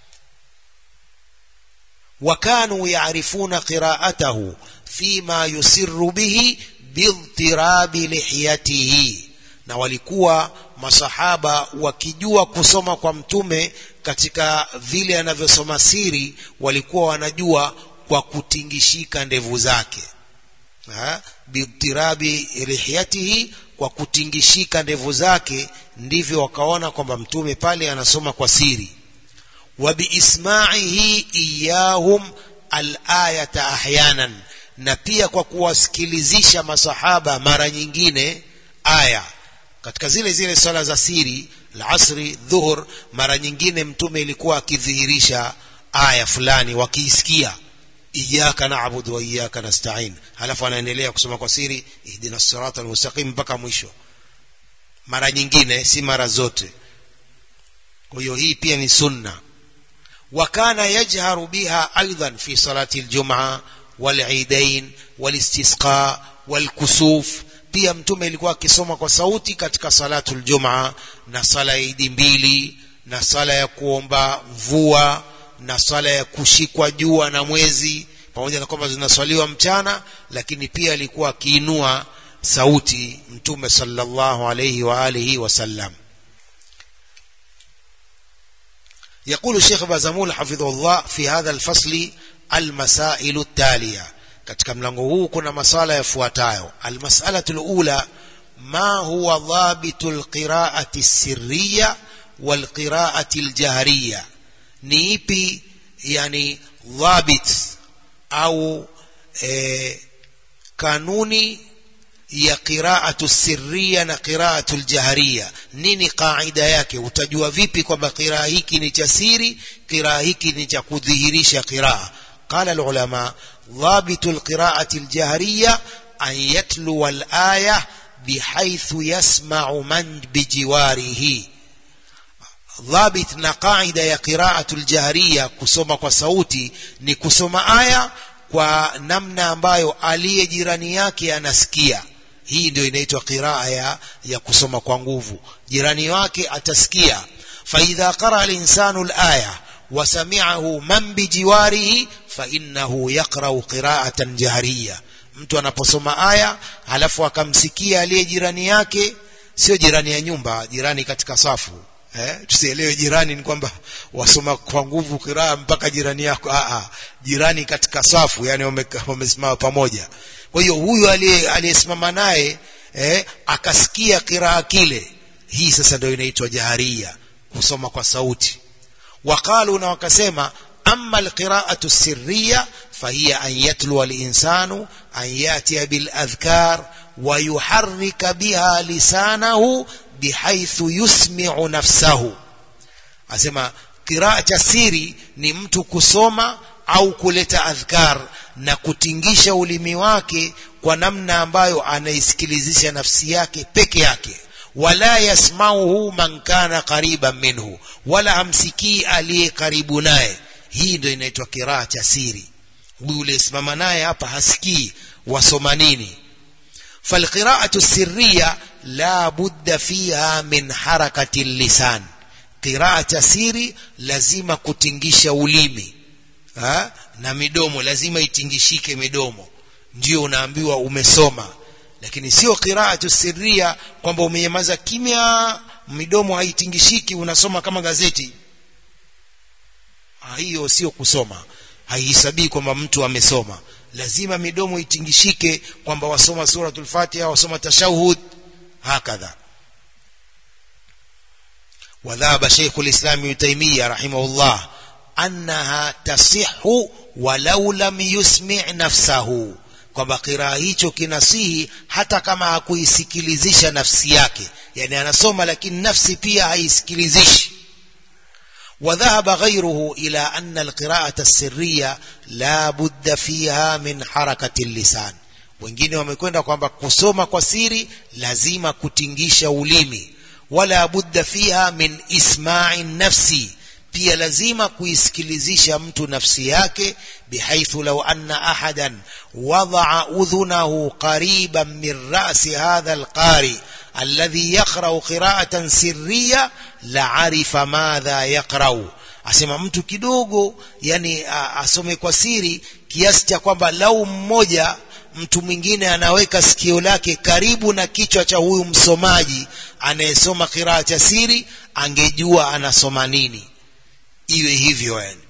وكانوا يعرفون قراءته فيما يسر به باضطراب لحيته na walikuwa masahaba wakijua kusoma kwa mtume katika vile anavyosoma siri walikuwa wanajua kwa kutingishika ndevu zake bidtirabi lihiyatihi kwa kutingishika ndevu zake ndivyo wakaona kwamba mtume pale anasoma kwa siri wa biismaihi iyahum alayata ahyanan na pia kwa kuwasikilizisha masahaba mara nyingine aya katika zile zile swala za siri alasri dhuhur mara nyingine mtume ilikuwa akidhihirisha aya fulani wakiisikia iyaka naabudu wa iyaka nastain halafu anaendelea kusoma kwa siri ihdina sirata almustaqim mpaka mwisho mara nyingine si mara zote kwa hiyo hii pia ni sunna وكان يجهر بها أيضا في صلاة الجمعة والعيدين والاستسقاء والكسوف pia mtume ilikuwa akisoma kwa sauti katika salatu ljumaa na sala ya idi mbili na sala ya kuomba mvua na sala ya kushikwa jua na mwezi pamoja na kwamba zinaswaliwa mchana lakini pia alikuwa akiinua sauti mtume sallallahu alayhi wa alihi wasallam يقول الشيخ بازمول حفظه الله في هذا الفصل المسائل التالية katika mlango huu kuna masala yafuatayo almasalatu lula ma huwa dhabitu lqiraati lsirriya walqiraati ljahriya ni ipi yani dhabit au e, kanuni ya qiraatu sirriya na qiraatu ljahriya nini qaida yake utajua vipi kwamba qiraa hiki ni cha siri qiraa hiki ni cha kudhihirisha qiraa qala lulama ضابط القراءة الجهرية أن يتلو الآية بحيث يسمع من بجواره ضابط نقاعدة يا قراءة الجهرية كسوما كصوتي ni kusoma aya kwa namna ambayo aliye jirani yake anasikia hii ndio inaitwa qiraa ya, ya kusoma kwa nguvu jirani wake atasikia faidha qaraa linsanu laya wasamiahu man bijiwarihi fainnahu yaqrau qiraatan jahriya mtu anaposoma aya halafu akamsikia aliye jirani yake sio jirani ya nyumba jirani katika safu eh, tusielewe jirani ni kwamba wasoma kwa nguvu kiraa mpaka jirani yako Aa, jirani katika safu yani wamesimama pamoja kwa hiyo huyu aliyesimama naye eh, akasikia kiraa kile hii sasa ndio inaitwa jaharia kusoma kwa sauti waqalu na wakasema أما القراءة السرية فهي أن يتلو الإنسان أن يأتي بالأذكار ويحرك بها لسانه بحيث يسمع نفسه أسمى قراءة السيري نمت كسوما au kuleta adhkar na kutingisha ulimi wake kwa namna ambayo anaisikilizisha nafsi yake peke yake wala yasmauhu man kana qariban minhu wala hamsikii aliye karibu naye hii ndio inaitwa kiraa cha siri huyu uliyesimama naye hapa hasikii wasoma nini falqiraatu sirriya la budda fiha min harakati lisan qiraa cha siri lazima kutingisha ulimi ha? na midomo lazima itingishike midomo ndio unaambiwa umesoma lakini sio qiraatu sirria kwamba umenyamaza kimya midomo haitingishiki unasoma kama gazeti hiyo sio kusoma haihesabii kwamba mtu amesoma lazima midomo itingishike kwamba wasoma suratul fatiha wasoma tashahud hakadha وذهب شيخ الإسلام ابن تيمية رحمه الله أنها تصح ولو لم يسمع نفسه kwamba kiraa hicho kinasihi hata kama hakuisikilizisha nafsi yake yani anasoma lakini nafsi pia haisikilizishi وذهب غيره إلى أن القراءة السرية لا بد فيها من حركة اللسان wengine wamekwenda kwamba kusoma kwa siri lazima kutingisha ulimi wala budda fiha min isma'i nafsi pia lazima kuisikilizisha mtu nafsi yake bihaithu law anna ahadan wadaa udhunahu qariban min rasi hadha alqari alladhi yaqra'u qira'atan sirriya la'arifa madha yaqra'u asema mtu kidogo yani asome kwa siri kiasi cha kwamba lau mmoja mtu mwingine anaweka sikio lake karibu na kichwa cha huyu msomaji anayesoma kiraa cha siri angejua anasoma nini iwe hivyo yani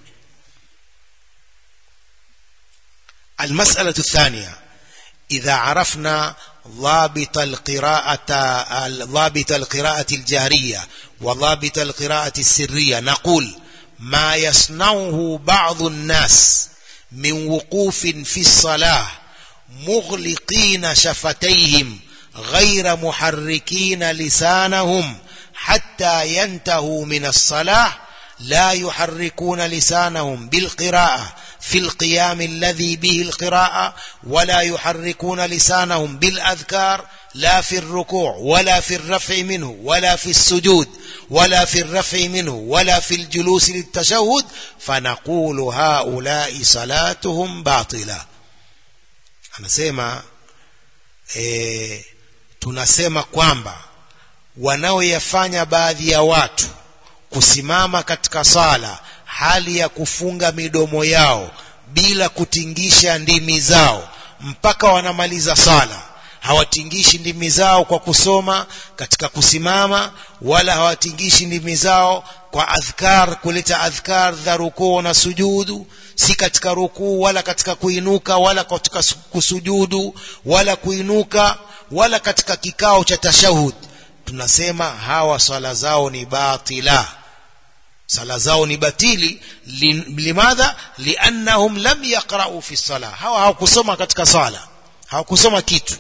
المسألة الثانية إذا عرفنا ضابط القراءة ضابط القراءة الجهرية وضابط القراءة السرية نقول ما يصنعه بعض الناس من وقوف في الصلاة مغلقين شفتيهم غير محركين لسانهم حتى ينتهوا من الصلاة لا يحركون لسانهم بالقراءة في القيام الذي به القراءة ولا يحركون لسانهم بالأذكار لا في الركوع ولا في الرفع منه ولا في السجود ولا في الرفع منه ولا في الجلوس للتشهد فنقول هؤلاء صلاتهم باطلة anasema e, tunasema kwamba wanaoyafanya baadhi ya watu kusimama katika sala hali ya kufunga midomo yao bila kutingisha ndimi zao mpaka wanamaliza sala hawatingishi ndimi zao kwa kusoma katika kusimama wala hawatingishi ndimi zao kwa adhkar kuleta adhkar za rukuu na sujudu si katika rukuu wala katika kuinuka wala katika kusujudu wala kuinuka wala katika kikao cha tashahud tunasema hawa swala zao ni batila sala zao ni batili limadha liannahum lam yaqra'u fi sala hawa hawakusoma katika sala hawakusoma kitu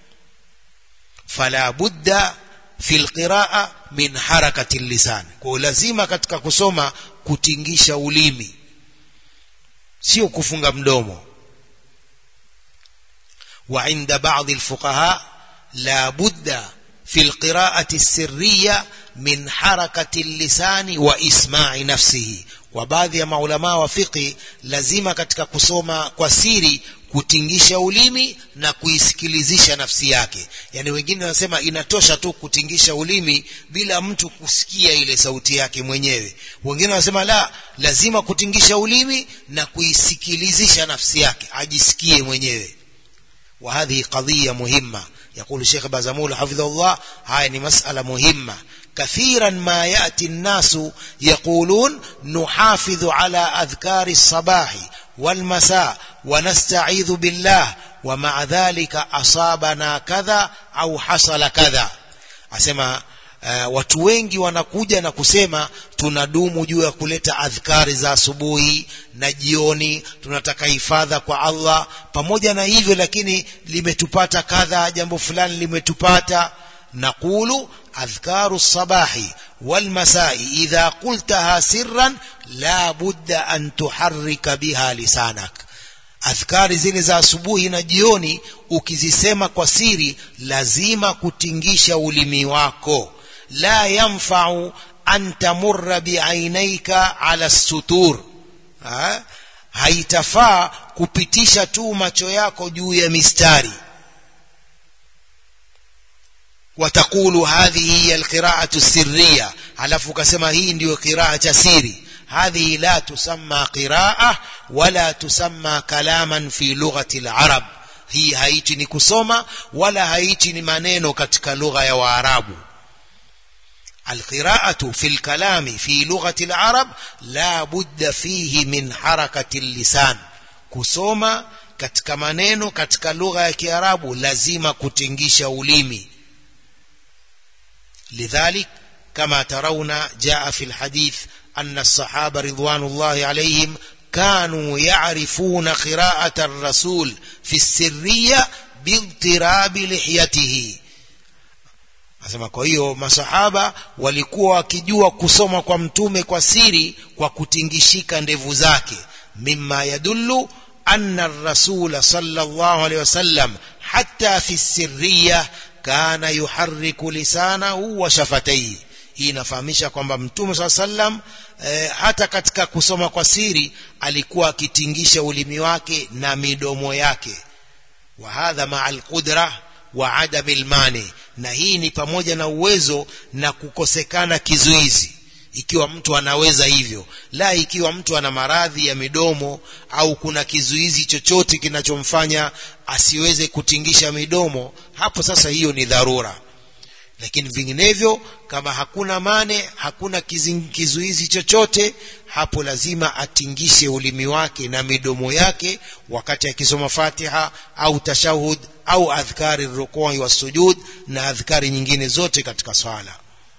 fala budda fi alqiraa min harakati lisan kwa lazima katika kusoma kutingisha ulimi sio kufunga mdomo wa inda baadhi alfuqaha la budda في القراءة السرية من حركة اللسان وإسماع نفسه وبعض ya maulama wa fiqi lazima katika kusoma kwa siri kutingisha ulimi na kuisikilizisha nafsi yake yani wengine wanasema inatosha tu kutingisha ulimi bila mtu kusikia ile sauti yake mwenyewe wengine wanasema la lazima kutingisha ulimi na kuisikilizisha nafsi yake ajisikie mwenyewe وهذه قضية مهمة يقول الشيخ بازمول حفظه الله هاي مسألة مهمة كثيرا ما يأتي الناس يقولون نحافظ على أذكار الصباح والمساء ونستعيذ بالله ومع ذلك أصابنا كذا أو حصل كذا أسمى Uh, watu wengi wanakuja na kusema tunadumu juu ya kuleta adhkari za asubuhi na jioni tunataka hifadha kwa Allah pamoja na hivyo lakini limetupata kadha jambo fulani limetupata naqulu adhkaru sabahi والمساء إذا قلتها سرا لا بد أن تحرك بها لسانك adhkari zile za asubuhi na jioni ukizisema kwa siri lazima kutingisha ulimi wako la yanfa'u an tamurra biainaika ala sutur ha? haitafaa kupitisha tu macho yako juu ya mistari watakulu hadhihi hiya alqira'atu sirriya alafu ukasema hii ndiyo qiraa cha siri هذه لا تسمى قراءة ولا تسمى كلاما في لغة العرب هي haiti ni kusoma wala haiti ni maneno katika lugha ya waarabu القراءة في الكلام في لغة العرب لا بد فيه من حركة اللسان kusoma katika maneno katika lugha ya kiarabu lazima kutingisha ulimi lidhalik kama tarawna jaa fi alhadith أن الصحابة رضوان الله عليهم كانوا يعرفون قراءة الرسول في السرية باضطراب لحيته Asema kwa hiyo masahaba walikuwa wakijua kusoma kwa mtume kwa siri kwa kutingishika ndevu zake mimma yadullu anna ar-rasul sallallahu alayhi wasallam hatta fi sirriya kana yuharriku lisanahu wa shafatayhi hii inafahamisha kwamba mtume saa sallam e, hata katika kusoma kwa siri alikuwa akitingisha ulimi wake na midomo yake wa hadha maa alqudra wa adami lmani na hii ni pamoja na uwezo na kukosekana kizuizi ikiwa mtu anaweza hivyo la ikiwa mtu ana maradhi ya midomo au kuna kizuizi chochote kinachomfanya asiweze kutingisha midomo hapo sasa hiyo ni dharura lakini vinginevyo kama hakuna mane hakuna kizuizi chochote hapo lazima atingishe ulimi wake na midomo yake wakati akisoma fatiha au tashahud au adhkari rukui wa sujud na adhkari nyingine zote katika swala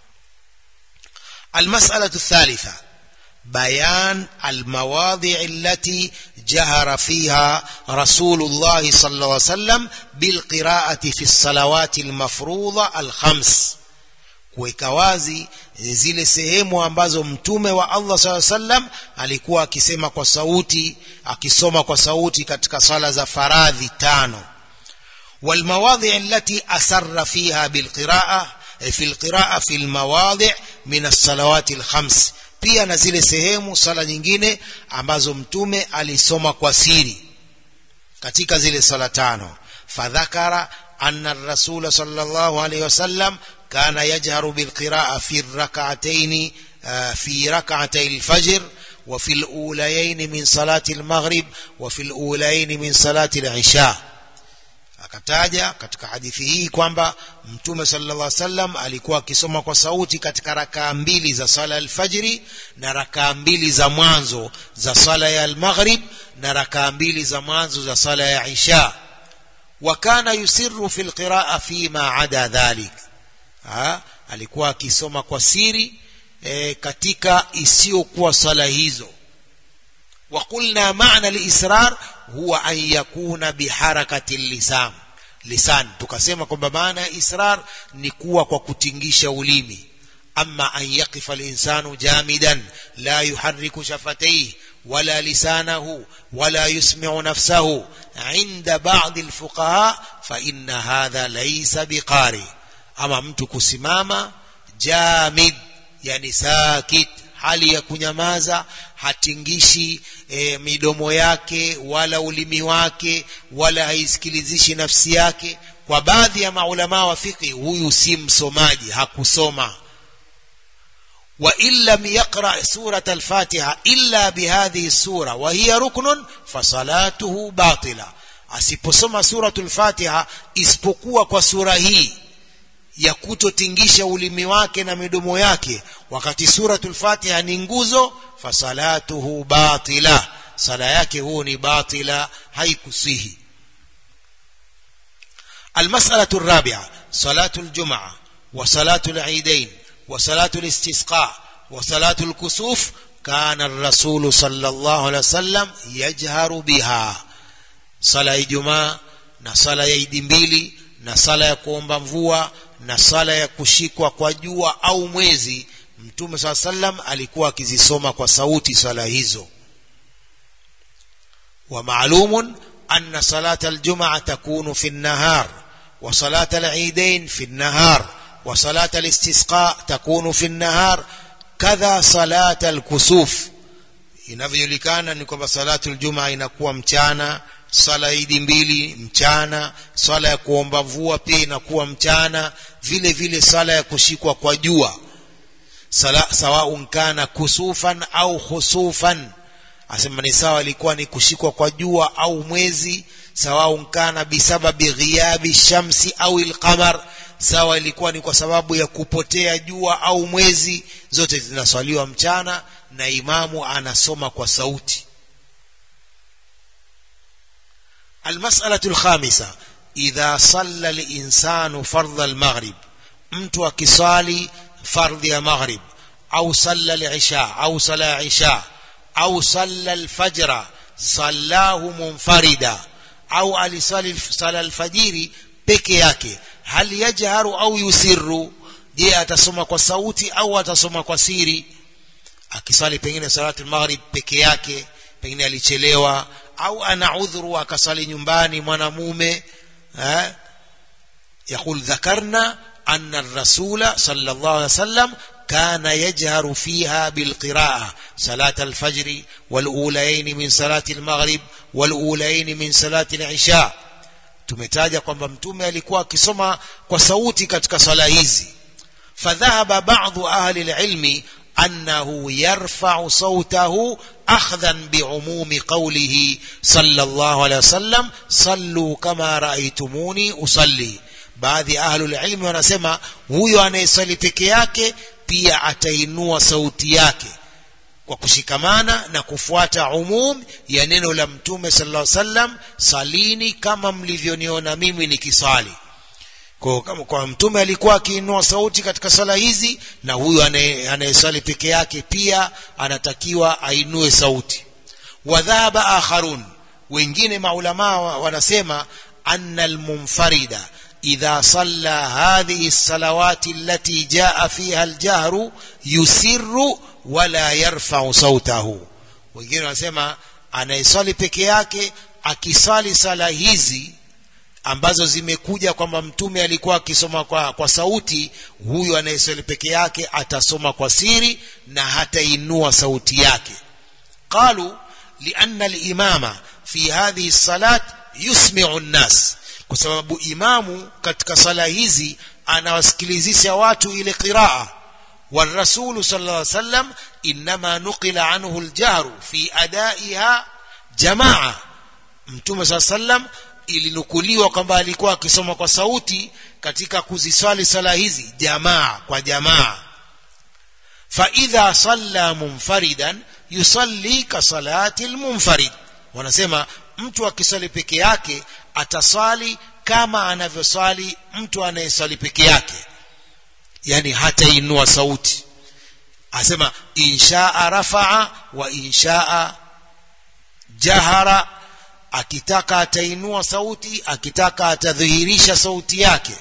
المسألة الثالثة بيان المواضع التي جهر فيها رسول الله صلى الله عليه وسلم بالقراءة في الصلوات المفروضة الخمس kuweka wazi zile sehemu ambazo mtume wa Allah saa sallam alikuwa akisema kwa sauti akisoma kwa sauti katika sala za faradhi tano والمواضع التي أسر فيها بالقراءة في القراءة في المواضع من الصلوات الخمس pia na zile sehemu sala nyingine ambazo mtume alisoma kwa siri katika zile sala tano fadhakara anna rasula sallallahu alayhi wasallam kana yajharu bilqiraa fi rak'atayn fi rak'atay alfajr وفي الأوليين من صلاة المغرب وفي الأوليين من صلاة العشاء akataja katika hadithi hii kwamba mtume sallallahu alaihi wasallam alikuwa akisoma kwa sauti katika rakaa mbili za sala alfajiri na rakaa mbili za mwanzo za sala ya almaghrib na rakaa mbili za mwanzo za sala ya isha wa kana yusirru fi alqiraa fi ma ada dhalik ha? alikuwa akisoma kwa siri e, katika isiyokuwa sala hizo وقلنا معنى الإسرار هو أن يكون بحركة اللسان lisan tukasema kwamba maana ya israr ni kuwa kwa kutingisha ulimi ama an yaqifa linsanu jamidan la yuharriku shafatayhi wala lisanahu wala yusmi'u nafsahu inda ba'd alfuqaha fa inna hadha laysa biqari ama mtu kusimama jamid yani sakit hali ya kunyamaza hatingishi e, midomo yake wala ulimi wake wala haisikilizishi nafsi yake kwa baadhi ya maulama wa fiqhi huyu si msomaji hakusoma wa in lam yaqra surat al-fatiha illa bihadhihi sura wa hiya ruknun fasalatuhu batila asiposoma suratul fatiha isipokuwa kwa sura hii ya kutotingisha ulimi wake na midomo yake wakati suratul fatiha ni nguzo fasalatuhu batila sala yake huo ni batila haikusihi المسألة الرابعة صلاة الجمعة وصلاة العيدين وصلاة الاستسقاء وصلاة الكسوف كان الرسول صلى الله عليه وسلم يجهر بها صلاة الجمعة na sala ya idi mbili na sala ya kuomba mvua na sala ya kushikwa kwa jua au mwezi mtume saa sallam alikuwa akizisoma kwa sauti sala hizo wa maalumun anna salata aljumaa takunu fi nnahar wa salata alidain fi nnahar wa salata alistisqa takunu fi nnahar kadha salata alkusuf inavyojulikana ni kwamba salatu aljumaa inakuwa mchana sala idi mbili mchana sala ya kuomba mvua pia inakuwa mchana vile vile sala ya kushikwa kwa jua sawaun kana kusufan au khusufan asema ni sawa ilikuwa ni kushikwa kwa jua au mwezi sawaun kana bisababi ghiyabi shamsi au ilqamar sawa ilikuwa ni kwa sababu ya kupotea jua au mwezi zote zinaswaliwa mchana na imamu anasoma kwa sauti المسألة الخامسة إذا صلى الإنسان فرض المغرب mtu akisali fardhi ya maghrib au salla al-isha au sala isha au salla al-fajra sallahu munfarida au alisali sala al-fajiri peke yake hal yajharu au yusirru je atasoma kwa sauti au atasoma kwa siri akisali pengine salatu al-maghrib peke yake pengine alichelewa au ana udhuru akasali nyumbani mwanamume eh يقول ذكرنا أن الرسول صلى الله عليه وسلم كان يجهر فيها بالقراءة صلاة الفجر والأولين من صلاة المغرب والأولين من صلاة العشاء tumetaja kwamba mtume alikuwa akisoma kwa sauti katika sala hizi fadhahaba ba'dhu ahli alilmi annahu yarfa'u sawtahu akhdhan bi'umumi qawlihi sallallahu alayhi wasallam sallu kama ra'aytumuni usalli baadhi ya ahlul ilmi wanasema huyo anayeswali peke yake pia atainua sauti yake kwa kushikamana na kufuata umum ya neno la mtume sallallahu alaihi wasallam salini kama mlivyoniona mimi nikisali kwa, kama kwa mtume alikuwa akiinua sauti katika sala hizi na huyu anayeswali peke yake pia anatakiwa ainue sauti wadhaba akharun wengine maulamaa wanasema anna almunfarida idha salla hadhihi salawati allati jaa fiha aljahru yusirru wala yarfa'u sautahu wengine wanasema anayeswali peke yake akisali sala hizi ambazo zimekuja kwamba mtume alikuwa akisoma kwa, kwa sauti huyu anayeswali peke yake atasoma kwa siri na hatainua sauti yake qalu lianna alimama fi hadhihi salat yusmi'u nnas kwa sababu imamu katika sala hizi anawasikilizisha watu ile qiraa والرسول صلى الله عليه وسلم إنما نقل عنه الجهر في أدائها جماعة mtume saa sallam ilinukuliwa kwamba alikuwa akisoma kwa sauti katika kuziswali sala hizi jamaa kwa jamaa faidha salla munfaridan yusalli ka salati lmunfarid wanasema mtu akiswali peke yake ataswali kama anavyoswali mtu anayeswali peke yake yani hatainua sauti asema inshaa rafaa wa inshaa jahara akitaka atainua sauti akitaka atadhihirisha sauti yake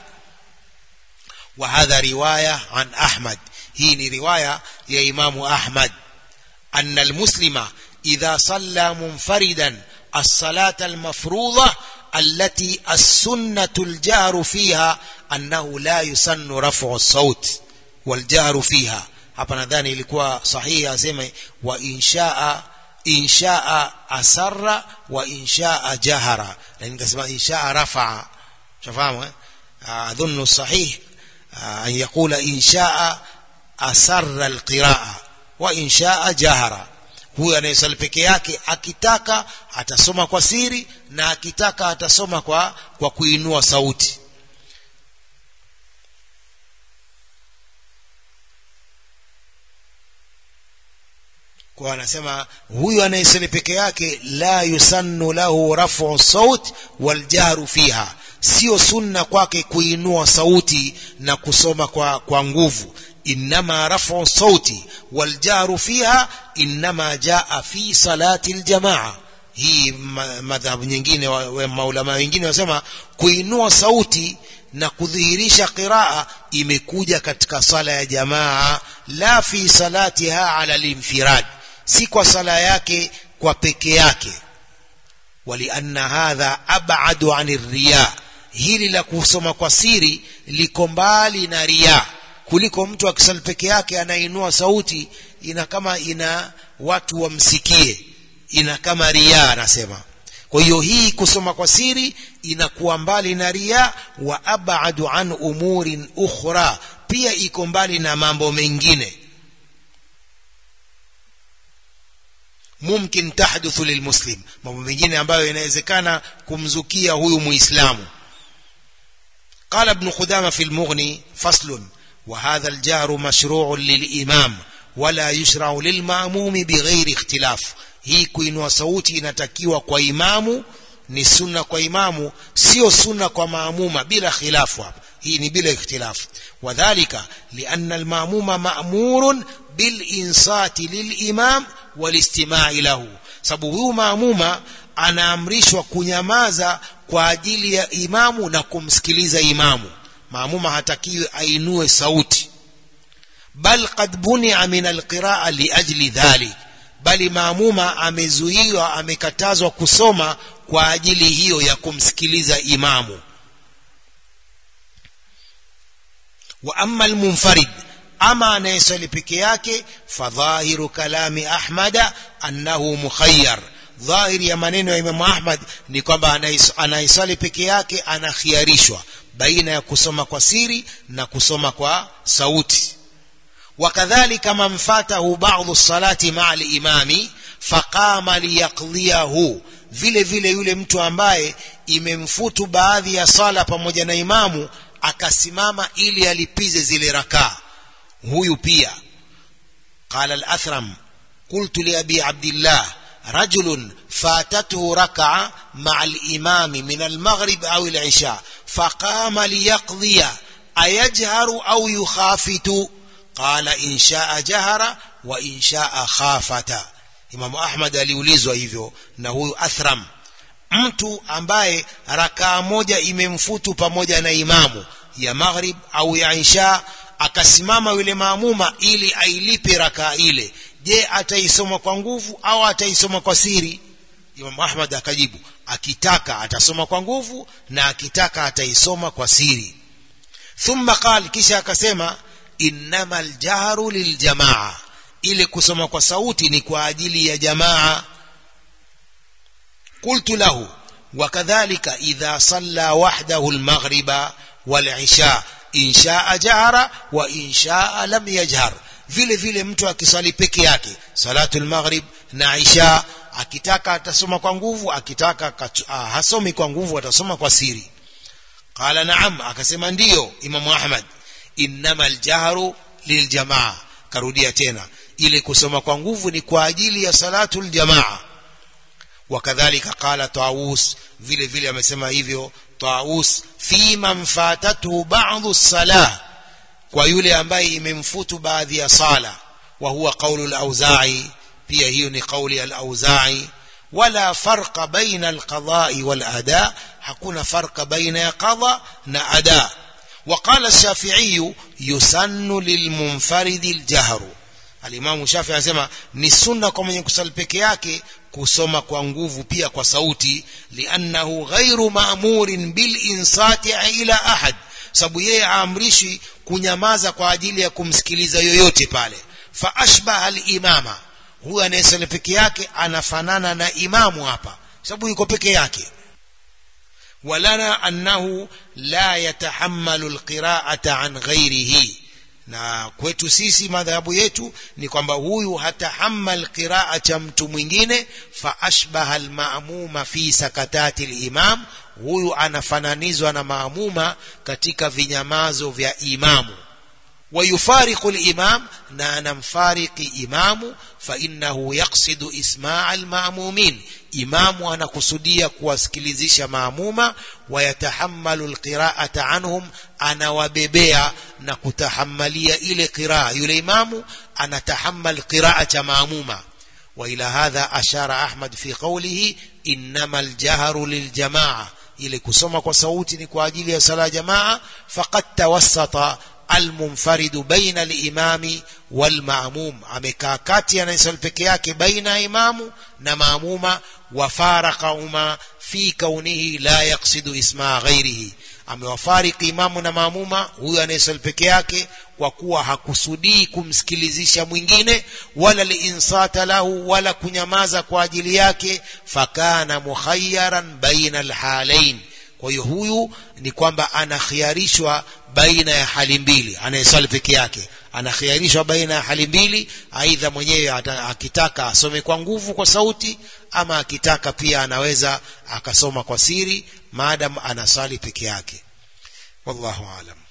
wa hadha riwaya an ahmad hii ni riwaya ya imamu ahmad anna almuslima idha salla munfaridan الصلاة المفروضة التي السنة الجهر فيها أنه لا يسن رفع الصوت والجهر فيها hapa nadhani ilikuwa sahihi aseme wa inshaa inshaa asarra wa inshaa jahara lakini nikasema inshaa rafaa shafahamu eh adhunnu sahih an yaqula inshaa asarra alqiraa wa inshaa jahara huyu anayesali peke yake akitaka atasoma kwa siri na akitaka atasoma kwa kwa kuinua sauti kwa anasema huyu anayesali peke yake la yusannu lahu rafu saut waljahru fiha sio sunna kwake kuinua sauti na kusoma kwa, kwa nguvu إنما رفع الصوت والجار فيها إنما جاء في صلاة الجماعة hii madhabu nyingine maulama wengine wasema kuinua sauti na kudhihirisha qiraa imekuja katika sala ya jamaa la fi salatiha ala linfirad si kwa sala yake kwa peke yake walianna hadha abadu ani riya hili la kusoma kwa siri liko mbali na riya kuliko mtu akisali peke yake anainua sauti ina kama ina watu wamsikie ina kama ria anasema kwa hiyo hii kusoma kwa siri inakuwa mbali na ria wa abadu an umurin ukhra pia iko mbali na mambo mengine mumkin tahduthu lilmuslim mambo mengine ambayo inawezekana kumzukia huyu muislamu قال ابن خدامة في المغني فصل وهذا الجار مشروع للإمام ولا يشرع للمأموم بغير اختلاف hii kuinua sauti inatakiwa kwa imamu ni sunna kwa imamu sio sunna kwa maamuma bila khilafu hapa hii ni bila ikhtilafu wadhalika lianna almaamuma ma'murun bilinsati lilimam walistimai lahu sababu huyu maamuma anaamrishwa kunyamaza kwa ajili ya imamu na kumsikiliza imamu maamuma hatakiwi ainue sauti bal qad bunia min alqiraa liajli dhalik bali maamuma amezuiwa amekatazwa kusoma kwa ajili hiyo ya kumsikiliza imamu wa amma almunfarid ama anayeswali peke yake fadhahiru kalami ahmada annahu mukhayyar dhahiri ya maneno ya imamu ahmad ni kwamba anayeswali peke yake anakhiarishwa baina ya kusoma kwa siri na kusoma kwa sauti وكذلك من فاته بعض الصلاة مع الإمام فقام ليقضيه vile vile yule mtu ambaye imemfutu baadhi ya sala pamoja na imamu akasimama ili alipize zile rakaa huyu pia قال الأثرم قلت لأبي عبد الله رجل فاتته ركعة مع الإمام من المغرب أو العشاء فقام ليقضي أيجهر أو يخافت قال إن شاء جهر وإن شاء خافت Imamu Ahmad aliulizwa hivyo na huyu Athram mtu ambaye rakaa moja imemfutu pamoja na imamu ya maghrib au ya isha akasimama yule maamuma ili ailipe rakaa ile je ataisoma kwa nguvu au ataisoma kwa siri Imam Ahmad akajibu akitaka atasoma kwa nguvu na akitaka ataisoma kwa siri thumma qal kisha akasema innamal jahru liljamaa ile kusoma kwa sauti ni kwa ajili ya jamaa qultu lahu وكذلك إذا صلى وحده المغرب والعشاء إن شاء جهر وإن شاء لم يجهر vile vile mtu akisali peke yake salatul maghrib na isha akitaka atasoma kwa nguvu akitaka ah, hasomi kwa nguvu atasoma kwa siri qala naam akasema ndiyo imamu ahmad innama aljahru liljamaa karudia tena ile kusoma kwa nguvu ni kwa ajili ya salatul jamaa wakadhalika qala taus vile vile amesema hivyo taus fi man fatatuhu ba'dhu salah kwa yule ambaye imemfutu baadhi ya sala wa huwa qawlu al-auza'i pia hiyo ni kauli al-auza'i wala farqa baina al-qada'i wal-ada hakuna farqa baina ya qada na ada وقال الشافعي يسن للمنفرد الجهر alimamu shafi anasema ni sunna kwa mwenye kusali peke yake kusoma kwa nguvu pia kwa sauti liannahu ghairu maamurin bil insati ila ahad sababu yeye aamrishi kunyamaza kwa ajili ya kumsikiliza yoyote pale fa ashbaha al-imama huyu anayesali peke yake anafanana na imamu hapa sababu yuko peke yake walana annahu la yatahammalu alqira'ata an ghairihi na kwetu sisi madhahabu yetu ni kwamba huyu hatahammal qiraa cha mtu mwingine fa ashbaha almaamuma fi sakatati alimam huyu anafananizwa na maamuma katika vinyamazo vya imamu ويفارق الإمام نانا مفارق إمام فإنه يقصد إسماع المأمومين إمام أنا كسدية كواسكليزيش مأمومة ويتحمل القراءة عنهم أنا وببيع نكتحملية إلى قراءة يلي إمام أنا تحمل قراءة مأمومة وإلى هذا أشار أحمد في قوله إنما الجهر للجماعة إلى كسمة وصوت نكواجيل صلاة جماعة فقد توسط المنفرد بين الإمام والمأموم amekaa kati anayesali peke yake baina ya imamu na maamuma wafaraqahuma fi kaunihi la yaqsidu ismaa ghairihi amewafariki imamu na maamuma huyu anayesali peke yake kwa kuwa hakusudii kumsikilizisha mwingine wala liinsata lahu wala kunyamaza kwa ajili yake fakana mukhayyaran baina alhalain kwa hiyo huyu ni kwamba anakhiarishwa baina ya hali mbili anayesali peke yake anakhiarishwa baina ya hali mbili aidha mwenyewe akitaka asome kwa nguvu kwa sauti ama akitaka pia anaweza akasoma kwa siri maadam anasali peke yake wallahu alam